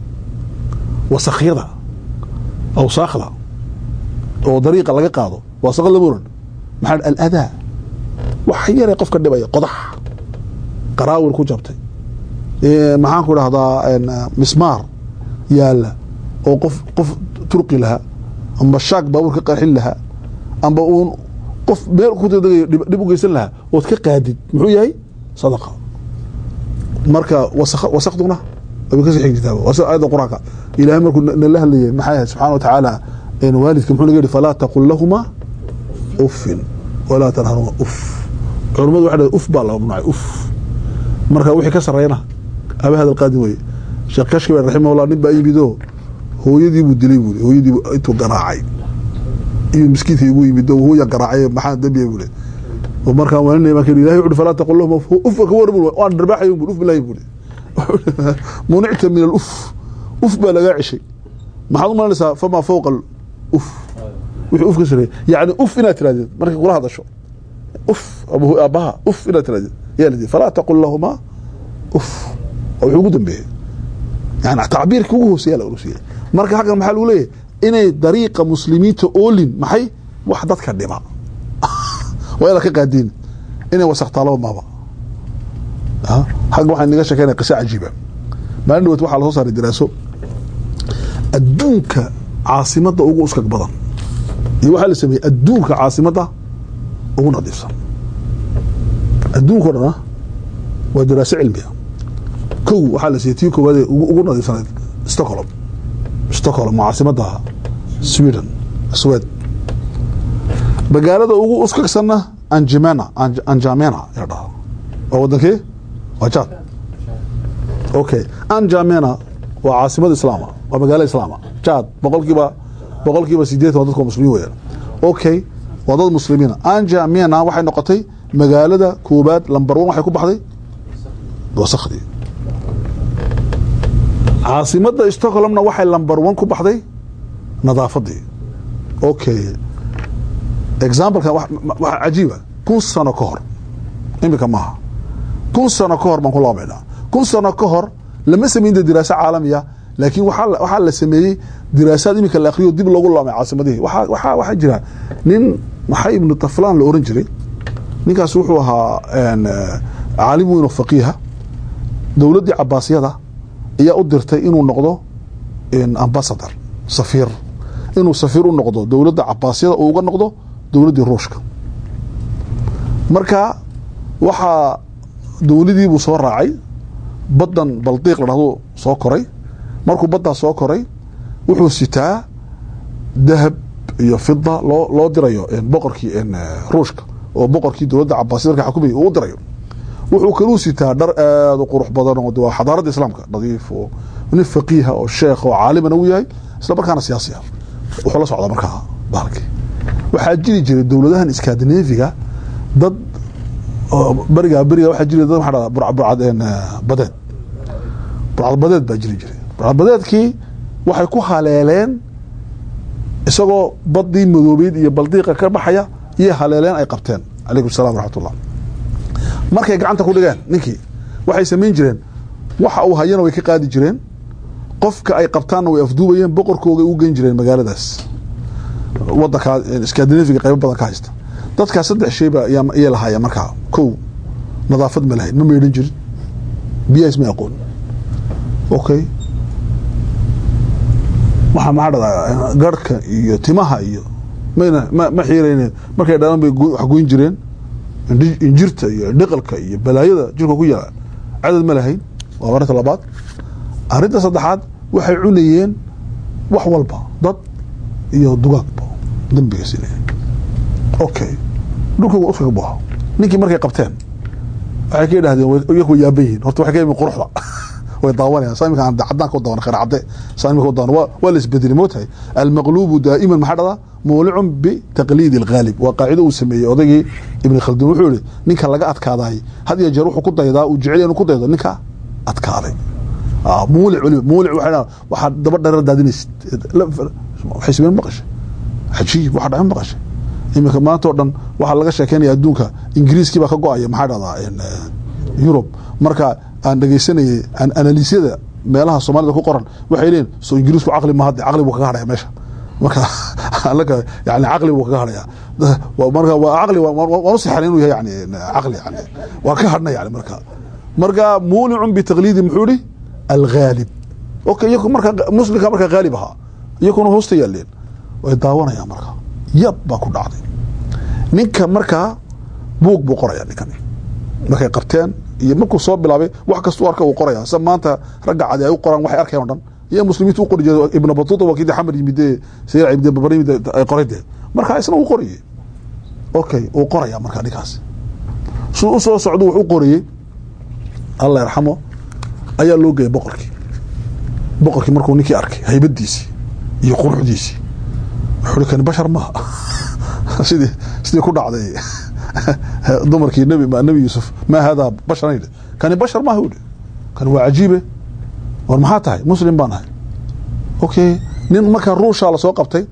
[SPEAKER 2] wasakyada awsaakhda oo dariiqa laga qaado waa saqad lama oran maxaa aladaa wax yare qofka dhibaya qodax qaraawir ku jabtay maxaan ku dhahdaa mismaar yaala oo qof qof turqi lahaa amba shaag baabuur ka qarxin lahaa amba uun qof meel ku degay dhib u geysan lahaa ood ka qaadid muxuu yahay sadaqa marka wasakduna way kasii xigjitaa waa sida aayadda qur-aanka ilaahay markuu nala hadlayay maxay ahayd subxana wa tacaala waalidka muxuu naga yihi falaa taqul lahuma uffin walaa tanharuma uf culamadu waxay dhahay uf baa la mamnuucay uf marka wixii ka sarreeyana aba hadal qaadin weye sheekh kashkibe raximahullah nin baa yimidoo hooyadii buu dilay buuri hooyadii intuu garaacay iyo miskiidka igu yimid hooya garaacay maxaa dembiya buuri markaan waaninay baan kii ilahay wuxu falaa taqul lahum uf ka warram waan dharbaaxay buuri uf bilahi buuri municta min aluf uf baa lagaa ceshay maxaad u malanaysaa famaa fawqa uf wixii uf ka sareeyay yacni uf inaad tirahdid markay kula hadasho uf aabbaha uf inaad tirahdid yaa lidi falaa taqul lahuma uf oo wuxuu ugu dambeeyey yani tacbiirkii ugu hooseeya la urusiyey marka halkan maxaa lagu leeyahay inay dariiqa muslimiinta oolin maxay wax dadka dhiba waa inaad ka qaadiin inay wasakhtaalaba maaba xagga waxaan naga sheekeynaya qisa cajiiba maalin dhawet waxaa lasoo saaray daraaso adduunka caasimadda ugu uskag badan iyo waxaa la sameeyey adduunka caasimadda ugu nadiifsan adduunka o dhan ah waa daraaso cilmiya kow waxaa la siiyey tii koowaadee ugu nadiifsanayd stockholm stockholm waa caasimadda sweden swed magaalada ugu uskagsanna anjimena anjamena yaa dhaha waa wadankee waa jad okay anjamena waa caasimada islaama waa magaala islaama jad boqolkiiba boqolkiiba sideetan waa dadka muslimiin weyaan okay waa dad muslimiina anjamena waxay noqotay magaalada koobaad lamber one waxay ku baxday wasakhdii caasimada stockholmna waxay lamber one ku baxday nadaafadii okay examplekan waxa cajiiba kun sano ka hor imika maaha kun sano ka hor baan ku laabaynaa kun sano ka hor lama samaynta diraaso caalamiya laakiin waxaa la sameeyey diraasaad iminka la akriyo dib loogu laamay caasimadihii waxaa jira nin maxay ibnu taflan la oran jiray ninkaas wuxuu ahaa caalim weyn oo faqiiha dowladdii cabaasiyada ayaa u dirtay inuu noqdo ambasador safiir inuu safiir u noqdo dowladda cabaasiyada uu uga noqdo dowladdii ruushka marka waxaa dowladiibuu soo raacay baddan baldiiq la dhahdo soo koray markuu baddaa soo koray wuxuu sitaa dahab iyo fida loo loo dirayo boqorkii ruushka oo boqorkii dowladda cabaasiyad marka xukumay uu u dirayo wuxuu kaluu sitaa dhar aada u qurux badan oo waa xadaaradda islaamka nadiif oo nin faqiiha oo sheekh oo caalimana uu yahay isla markaana siyaasi ah wuxuu la socdaa markaa bahalkii waxaa jiri jiray dowladahan iskandinafiga dad oo berigaa beriga waxaa jiri dad maxaa dhahdaa burca- burcad een, eh, badeed burcad badeed baa jiri jiray burcad badeedkii waxay ku haleeleen isagoo badii madoobeyd iyo baldiiqa ka baxaya iyo haleeleen ay qabteen calaykum salaam waraxmatullah markay gacanta ku dhigeen ninkii waxay samayn jireen waxa uu hayana way ka qaadi jireen qofka ay qabtaanna way afduubayeen boqorkooga u geyn jireen magaaladaas wadankaa skandinafiga qaybo badan ka haysta dadkaa saddex shayba ayaa- ayay lahaayeen markaa kow nadaafad ma lahayn ma meydhan jirin biyahaas ma aqoon okay waxaa maxaa dhahdaa garhka iyo timaha iyo mayna ma ma xiiraynen markay dhalan bay go- wax goyn jireen indhi- injirta iyo dhiqalka iyo balaayada jirka ku yaala cadad ma lahayn waa arinta labaad arinta saddexaad waxay cunayeen wax walba dad iyo dugaagba dambiga sinay okay dhulkii waa uskaga buuxa ninkii markay qabteen waxay ka idhahdeen way- iyaku way yaaban yihiin horta waxay ka yimi quruxda way daawanayaan saa imika aan caddaanka u daawana khayr cadde saa imika u daawana waa waa la isbedeli mootahay almaqluubu daa'iman maxaa dhada muulicun bitaqliidi alghaalib waa qaacido uu sameeyey odaygii ibni khaldun wuxuu yihi ninka laga adkaadaay had iyo jeer wuxuu ku daydaa uu jecel yahay inuu ku daydo ninka adkaaday Ah, muulic weliba muulic waxay dhahaan waxaad daba dherer daadinaysid La- waxay sameen maqashay cajiib waxa dhacan maqashay iminka maanta oo dhan waxaa laga sheekeynaya adduunka ingiriiskii baa ka go-aya maxaa dhahdaa en, eh, yurub marka aan dhegeysanayay an- analiisyada meelaha soomaalida ku qoran waxay leeyihin soo ingiriisku caqli ma hadde caqli buu kaga hadhaya meesha marka alaka yani caqli buu kaga hadhaya Waa- marka waa caqli waa- waa- waan u sixan inuu yahay yani caqli yani waa ka hadhna yani marka marka muulicun bitaqliidi muxuu ihi alghaalib okay iyaku marka muslimka marka haalib ahaa iyakuna hoosta yaaleen way daawanayaan marka yab baa ku dhacday ninka markaa buug buu qoraya ninkani markay qabteen iyo markuu soo bilaabay wax kasta u arka uu qoraya sa maanta ragga cadi ay u qoraan waxay arkeen o dhan iyo muslimiintu u qori jire ibna batuuta waa kii xamar yimide sayr ibde babar yimide ay qoray dee marka isna uu qorayey okay uu qoraya marka ninkaas suu u soo socdo wax u qorayey allah yarxamo ayaa loo geeyay boqorkii boqorkii markuu ninkii arkay haybadiisii iyo quruxdiisii wuxuu kani bashar maaha sidii sidii ku dhacday dumarkii nebi nebi yuusuf maa haadaa basharan yidhi kani bashar maaha yidhi kani waa cajiibe war maxaa tahay muslim baan ahay okay nin markaa ruushaa lasoo qabtay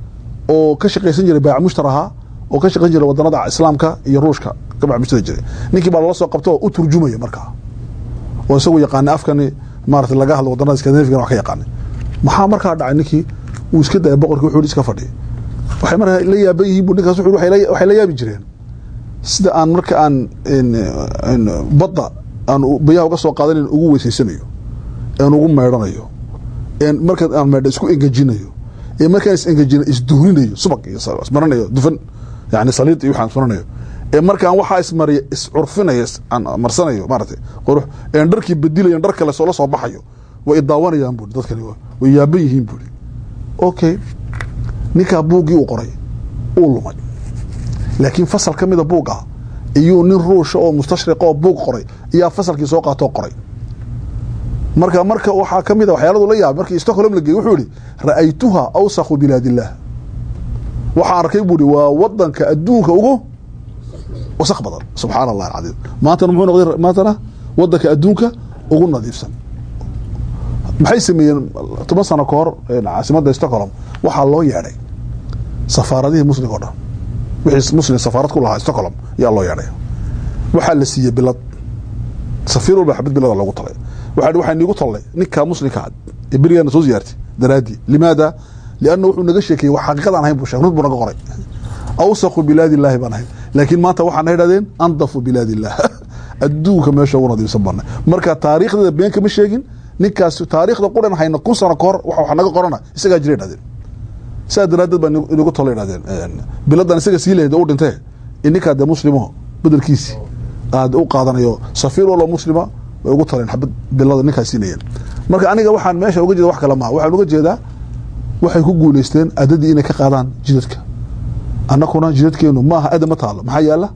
[SPEAKER 2] oo ka shaqaysan jiray baac mushtar ahaa oo ka shaqayn jiray wadanada islaamka iyo ruushka ka baac mushtari jiray ninkii baa lala soo qabtay oo u turjumaya markaa oo isagu yaqaanay afkani maarata laga hadlo wadanada skandinafigan wax ka yaqaanay maxaa markaa dhacay ninkii uu iska dayay boqorkii wuxuu iska fadhiyay waxay markaa la yaaban yihiin bu ninkaas wuxuu waxay la- waxay la yaabi jireen sida aan marka aan en- en badda aan u- biyaha uga soo qaadanan ugu weysaysanayo aan ugu meydhanayo en marka aan meydha isku engejinayo ee markaan is engejina isduhninayo subag iyo sa- ismaranayo dufan yani saliid iyo waxaan ismaranayo ee markaan waxaa ismariya iscurfinayo is- aan marsanayo maaragtay qurux een dharkii bedilayan dhar kale soo la soo baxayo way idaawanayaan buuri dadkani waa- way yaaban yihiin buuri okay ninkaa buuggii uu qoray uu lumay laakiin fasal ka mida buug ah iyuu nin ruusha oo mustashriq oo buug qoray iyaa fasalkii soo qaatoo qoray marka marka waxaa ka mid a waxyaaladu la yaabay markii stockholm la geeyey wuxuu yihi ra'aytuha awsakhu bilaad illah waxaan arkay buu ihi waa wadanka adduunka ugu wasaq badan subxaana allah alcadiim maantana muxuu noqday maantana wadanka adduunka ugu nadiifsan maxay sameeyeen toban sano ka hor eh, caasimadda stockholm waxaa loo yeedhay safaaradihii muslimka o dhan wixii muslim safaarad ku lahaa stockholm yaa loo yeedhay waxaa la siiyey bilad safiir walba xabad bilada loogu talay waxaa hi waxaa niigu tallay ninkaa muslimka ah ee berigaana soo ziyaartay daraadii limaada lianna wuxuu naga sheekeeyey wax xaqiiqadaan ahayn buu sheeg rud buu naga qoray awsaqu bilaadi illaahi baan ahayn laakiin maanta waxaana idhahdeen andafu bilaadi illah adduunka meesha ugu nadiifsan baana marka taariikhdeeda been kama sheegin ninkaas taariikhda quran hayna kun sano kahor wax wax naga qorana isagaa jira idhahdeen sidaa daraaddeed baa inagu talo idhahdeen biladan isaga sii lahayd oo u dhintee in ninkaa dee muslimo bedelkiisi aad u qaadanayo safiir waloo muslima way ugu taleen xabad bilada ninkaa siinayeen marka aniga waxaan meesha uga jeeda wax kale maaha waxaan uga jeedaa waxay ku guuleysteen adadii inay ka qaadaan jidadka annakuna jidadkeenu maaha ada ma taalo maxaa yaala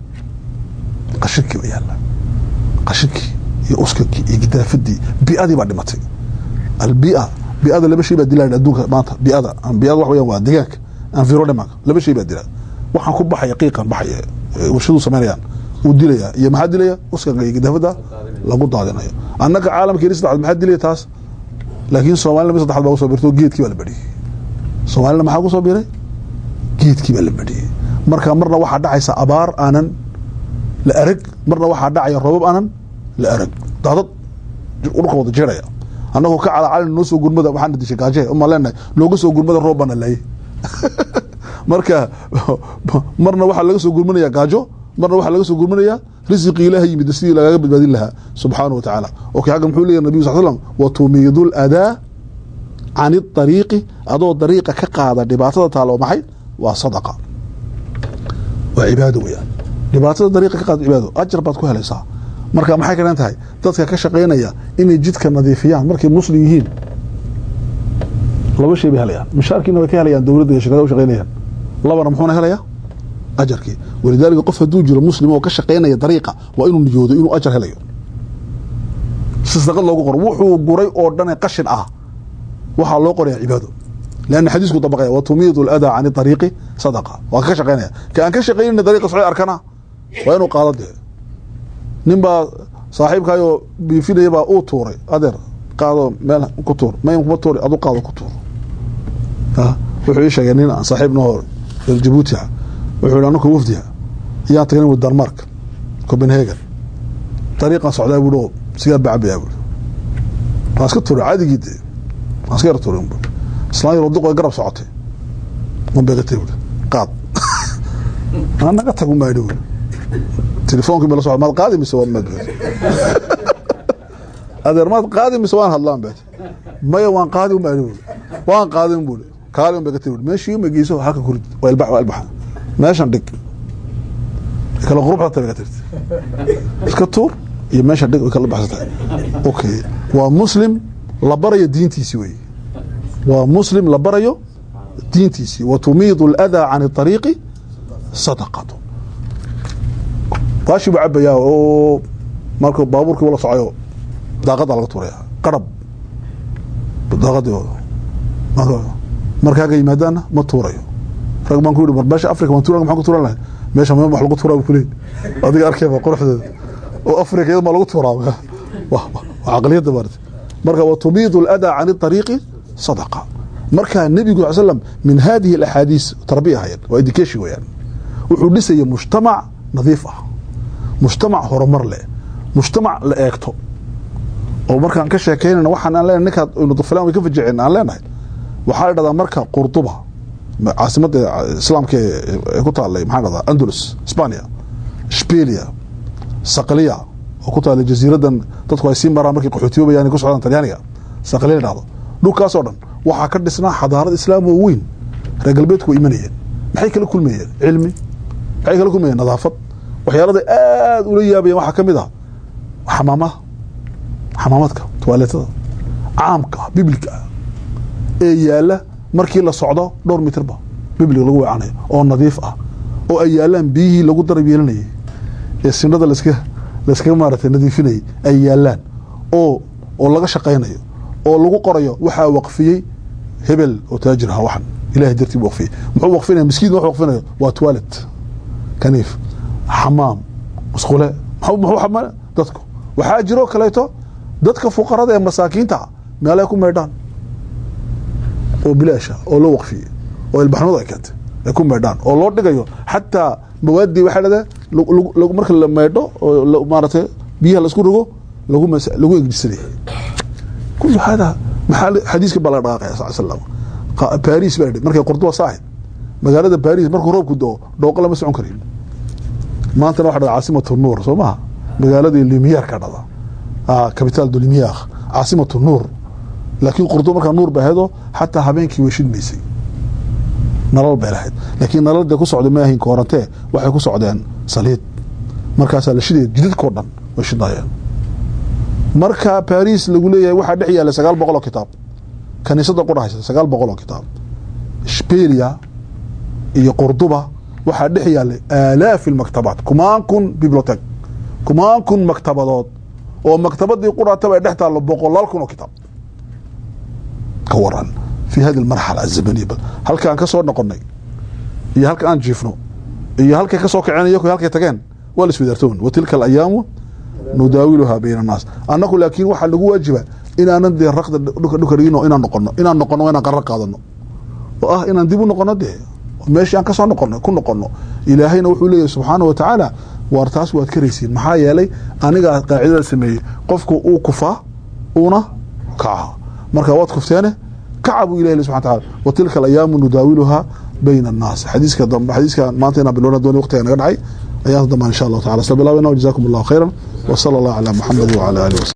[SPEAKER 2] qashinkii baa yaala qashinkii iyo uskakii iyo gidaafadii bi'adii baa dhimatay albia biada laba shay baa dilaa adduunka maanta biada biada wax weeyaan waa deegaanka environment laba shay baa dilaa waxaan ku baxaya qiiqan baxaya warshadu samaynayaan uu dilaya iyo maxaa dilaya uskaga iyo gadaafada lagu daadinayo annaga caalamka yari saddexaad maxaa dilaya taas laakiin soomaalina mid saddexaad baa kusoo birto geedkii baa la badhiyey soomaalina maxaa kusoo biray geedkii baa la badhiyey marka marna waxaa dhacaysa abaar aanan la arag marna waxaa dhacaya roobab aanan la arag daadad dhulka wada jeeraya annagoo ka calacalin noo soo gurmada waxaana dishay gaaje uma leenahay nooga soo gurmada roob baana laayay marka marna waxaa laga soo gurmanaya gaajo marna waxaa laga soo gurmanaya risiqii ilaaha yimid sidii lagaga badbaadin lahaa subxaana wa tacaala okay xagga muxuu leeyahy nabiyu sal slam watumiidu ladaa can iariiqi adoo dariiqa ka qaada dhibaatada taalo maxay waa sadaqa waa cibaado weyaan dhibaatada dariiqa ka qaada cibaado ajar baad ku helaysaa marka maxay ka dhan tahay dadka ka shaqaynaya inay jidka nadiifiyaan markay muslim yihiin laba shay bay helayaan mishaarkiina way ka helayaan dowladda iyo shirkada u shaqaynayaan labana muxuuna helayaa ajarkii walidaalika qof hadduu jiro muslim oo ka shaqaynaya dariiqa waa inuu niyoodo inuu ajar helayo si sadaqad loogu qoro wuxuu guray oo dhane qashin ah waxaa loo qoraya cibaado leanna xadiisku dabaqaya watumiidu ladaa can ariiqi sadaqa waa ka shaqaynaya ka aan ka shaqaynayna dariiqa socod arkana waa inuu qaado dee nin baa saaxiibkaayoo biifinaya baa uu tuuray adeer qaado meel ku tuur may kuma tuuri adu qaado ku tuur wuxuu ii sheegay nin aan saaxiib noo hor jabuuti ah wuxuu yihi anaka wafdiha ayaan tagnay wi denmark copenhagen dariiqan socdaa buui oo sigaar bacabaya buui waan iska tuuray cadigii dee waan iska yar tuuray bu islaan yar duq garab socotay man beegatay buui qaad aa naga tag umaadhi buui telefonkii ma la socda maad qaadi mise waad maad adeer maad qaadi mise waan hadlaan bet maya waan qaadi un baa waan qaadin buui kaali un bay ka tiri meeshii ma geyso halka kurid waa ilbax waa ilbaxa meeshan dhig kala quruxda tahay ka tirti iska tuur iyo meesha dhig way kala baxsatahay okay waa muslim la barayo diintiisi wey waa muslim la barayo diintiisii watumiidu اladaa can الطariiqi sadaqatu waashii buu cabayaa oo marka baabuurkii wala socoyo daaqada laga tuuraya qarab daaqadii markaaga yimaadaana ma tuurayo rag baan ku yihi mar meesha africa baan turan maxaan ku turan lahay meesha ma wax lagu tuuraa bu kuleey adiga arkayba quruxdeeda oo africa iyada ma lagu tuuraa waa caqliyadda maarata marka watumiidu اladaa can الطariiqi sadaqa marka nebigu sal slam min hadihi اlaxaadiis tarbiya ahayan waa education weyaan wuxuu dhisaya mujtamac nadiif ah mujtamac horumar leh mujtamac la eegto oo markaan ka sheekeynayna waxaan aan leenahay ninkaad aynu dufilaan way ka fajiceen aan leenahay waxaa la dhahdaa marka qurduba caasimadda islaamka ee ku taallay maxaa dhahdaa andalus spania shbelia saqliya oo ku taallay jasiiradan dadku ay sii maraan markay qaxootiyoobayaan ay ku socdaan talyaaniga saqliya la dhahdo dhulkaasoo dhan waxaa ka dhisnaa xadaarad islaam oo weyn reer galbeedku way imanayeen maxay kala kulmayeen cilmi maxay kala kulmayeen nadaafad waxyaalada aada ula yaabayeen waxaa ka mid ah xamaamaha xamaamadka tuwaaleetada caamka ah bibliga ah ee yaala markii la socdo dhowr mitirba bibliga lagu weecanayo oo nadiif ah oo ay yaalaan biyihii lagu darab yeelanayay ee sinada laska layskaga maaratay nadiifinayay ay yaalaan oo oo laga shaqaynayo oo lagu qorayo waxaa waqfiyey hebel oo taajir aha waxan ilahay dartii bu waqfiyey muxuu waqfinaya miskiin wax waqfinayo waa toilet kaniif xamaam musqule muxuu xama dadku waxaa jiroo kaleeto dadka fuqarada ee masaakiinta meelay ku meydhaan oo bilaasha oo loo waqfiyey oo ilbaxnimadu ay keentay ay ku meydhaan oo loo dhigayo xataa mawaadii waxay dhadee marka la meydho oo maaratay biyaha laisku rogo lagu lagu egjisanayay kulu hada maxaa xadiiska baa laga dhaqaaqaya sal slam baris baa markay qurduba saahayd magaalada baris markuu roobku doo dhooqo lama socon karin maantana waxa dhada caasimatu nuur soo maha magaaladii limiyaar ka dhada capital de limiyaar caasimatu nuur laakiin qurduba markaa nuur ba ahaydoo xataa habeenkii way shidmaysay nalal bay lahayd laakiin nalal dee ku socda ma ahayn koorantee waxay ku socdeen saliid markaasaa la shidaya jidadkao dhan way shidnaayeen marka baris lagu leeyahay waxaa dhex yaalla sagaal boqol oo kitaab kaniisada qudhahaysa sagaal boqol oo kitaab shbelia iyo qurduba waxaa dhex yaallay aalaafi maktabaat kumaan kun bibliotek kumaan kun maktabadood oo maktabadii qudhataba ay dhex taallo boqolaal kun oo kitaab ka waran fi hadi almarxala azamaniya bal halka aan ka soo noqonay iyo halka aan jiifno iyo halkay ka soo kaceen iyo halkay tageen waa la iswadaartoon wa tilka alayaamu nudaawiluhaa bayna annaas annagu laakiin waxaa nagu waajiba inaanan dee raqda dhuka dhuka dhigino inaan noqono inaan noqono inaan qarar qaadano oo ah inaan dib u noqono dee meeshii aan kasoo noqono ku noqono ilaahayna wuxuu leeyahay subxaana wa tacaala waar taas waad karaysiin maxaa yeelay anigaa qaacidada sameeyey qofku uu kufaa uuna kaca marka waad kufteene kaca buu ilahi subxana taala wa tilka alayaamu nudaawiluhaa bayna annaas xadiiska dambe xadiiska maanta inaan bilowna dooni waqtiga naga dhacay ayaanta dambe insha allahu tacala sla bilaabayna wajazakum allahu khayran wa sala allah calaa muxamedi wacala alihi wasallam